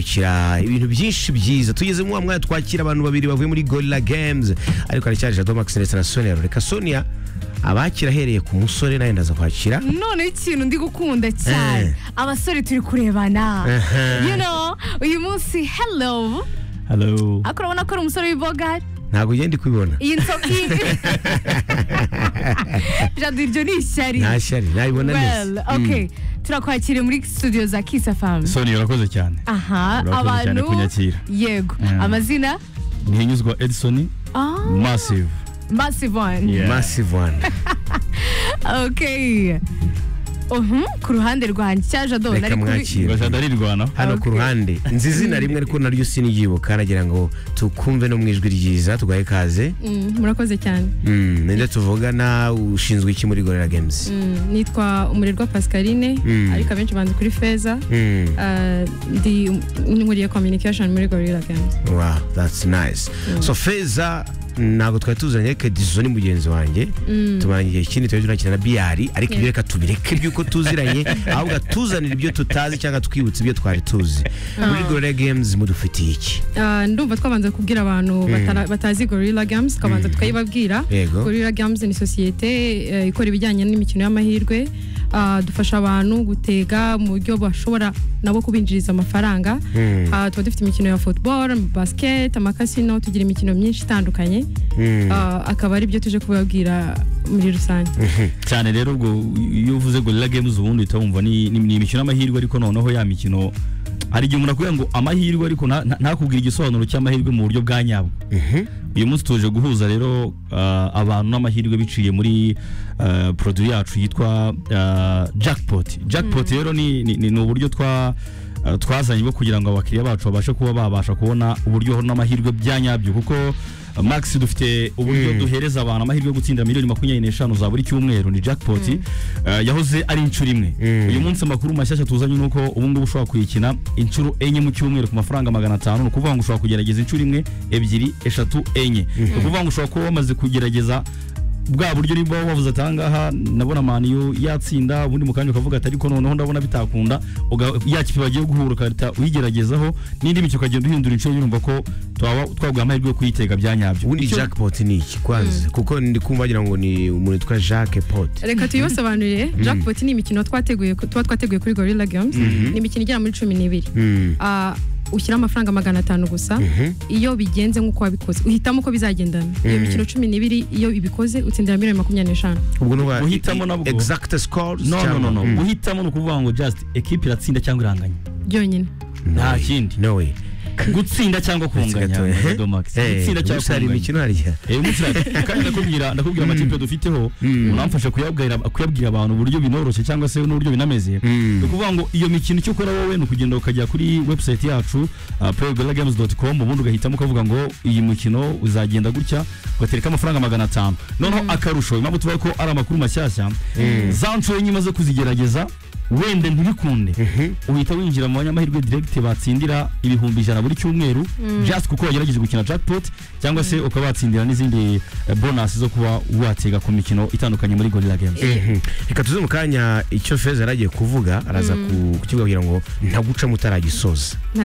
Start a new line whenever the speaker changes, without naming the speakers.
kurikira ibintu byinshi byiza tugeze mu wa mwanya twakira abantu babiri bavuye muri gorilla games ariko haracyari jado max ndetse na sonia reka sonia abakira ahereye ku musore nawe ndaza kwakira
none ikintu ndi gukunda cyane abasore turi kurebana you know uyu munsi hello
Hello.
ariko urabona ko ari umusore w'iboga
ntabwo ugenda kubibona
iyi nsoki jado iryo ni ishyari
nta shyari nabibona
well
neza
okay turakwakiriye muri studio za kisa famu
Soni urakoze cyane.
aha
Urakoze cyane
abantu
kunyakira.
yego
Yeah.
amazina
Ntihinyuzwa Edison
Ah,
Massive.
massive one
Yeah.
massive one
okay uhum, ku ruhande rwanjye cya jado
Reka
nari kubi-
mwakire.
Ngo jada arirwana.
hano ku
Okay.
ruhande nzi izina rimwe ariko naryo siniryibuka nagira ngo tukumve no mu ijwi ryiza tugahe kaze
Mm, murakoze cyane
Mm, ninde tuvugana ushinzwe iki muri gorilla games
Mm, nitwa umurerwa pascaline
Mm.
ariko abenshi banzi kuri feza
Mm.
Ah, ndi nkuriye communication muri gorilla games
Wow, that's nice. So Feza ntabwo twari tuzanye ariko Dizo ni mugenzi wanjye tumaranye igihe kinini twari tunakina na biyari ariko ibyo reka tubireke by'uko tuziranye ahubwo atuzanira ibyo tutazi cyangwa twibutse ibyo twari tuzi muri gorilla games mudufitiye iki
Ah, ndumva twabanza kubwira abantu batara- batazi gorilla games tukabanza tukayibabwira
Yego.
gorilla games ni sosiyete eh, ikora ibijyanye n'imikino y'amahirwe Ah, dufasha abantu gutega mu buryo bashobora nabo kubinjiriza amafaranga
Mm.
Ah, tuba dufite imikino ya football basket amakasino tugira imikino myinshi itandukanye
Mm.
Ah, akaba ari byo tuje kubabwira muri rusange
Cyane rero ubwo iyo uvuze Gorilla Games ubundi uhita wumva ni ni- ni imikino y'amahirwe ariko noneho ya mikino hari igihe umuntu akubwira ngo amahirwe ariko nta- nta- ntakubwire igisobanuro cy'amahirwe mu buryo bwa nyabwo. Uyu munsi tuje guhuza rero ah, abantu n'amahirwe biciye muri ah, produit yacu yitwa ah, jackpot. Jackpot rero ni ni- ni ni uburyo twa ah, twazanye bwo kugira ngo abakiriya bacu babashe kuba babasha kubona uburyo n'amahirwe bya nyabyo kuko ah, Max dufite uburyo duhereza abantu amahirwe yo gutsindira miliyoni makumyabiri n'eshanu za buri cyumweru ni jackpot ah, yahoze ari inshuro imwe uyu munsi amakuru mashyashya tuzanye ni uko ubu ngubu ushobora kuyikina inshuro enye mu cyumweru ku mafaranga magana atanu ni ukuvuga ngo ushobora kugerageza inshuro imwe ebyiri eshatu enye ni ukuvuga ngo ushobora kuba wamaze kugerageza bwa buryo niba wavuze ati ahangaha ndabona maniyo yatsinda ubundi mu kanya ukavuga ati ariko noneho ndabona bitakunda uga- ya kipe bagiye guhura ugahita uyigeragezaho n'indi mikino ukagenda uhindura inshuro yurumva ko twaba twaguha amahirwe yo kuyitega bya nyabyo
ubundi
Icyo-
jackpot ni iki kwanza kuko ndi kumva wagira ngo ni umuntu witwa Jacques Pot
reka tuyibasobanurire jackpot ni imikino twateguye tuba twateguye kuri gorilla games ni imikino igera muri cumi n'ibiri
Mm.
Ah, ushyira amafaranga magana atanu gusa iyo bigenze nk'uko wabikoze uhitamo uko bizagendana iyo mikino cumi n'ibiri iyo ibikoze utsindira miliyoni makumyabiri n'eshanu
ubwo nuba
Guhitamo nabwo.
exact scores
no no no no
cyangwa- Mm.
guhitamo ni ukuvuga ngo just ekipe iratsinda cyangwa iranganya
byonyine
No
nta
way.
kindi.
no way
gutsinda cyangwa kunganya
Gatoya.
Dodo Max.
Eh,
gutsinda cyangwa
gusa hari
kunganya
imikino hariya
Eh, umunsi uraje. kandi ndakubwira ndakubwira amakipe dufiteho unamfasha kuyabwira kuyabwira abantu uburyo binoroshye cyangwa se n'uburyo binameze
Mm.
ni ukuvuga ngo iyo mikino icyo ukora wowe ni ukugenda ukajya kuri website yacu uh, playgorillagames.com ubundi ugahitamo ukavuga ngo iyi mukino uzagenda gutya ugatereka amafaranga magana atanu noneho akarusho impamvu tuvuga ko ari amakuru mashyashya za nshuro enye umaze kuzigerageza wenda ntibikunde uhita winjira mu banyamahirwe direct batsindira ibihumbi ijana buri cyumweru just kuko wagerageje gukina jackpot cyangwa se ukaba watsindira n'izindi eh, bonus zo kuba watega ku mikino itandukanye muri gorilla games
Mhm. reka tuze mu kanya icyo feza yari agiye kuvuga araza ku- kukibwira ngo ntaguca mutaragisoza
nta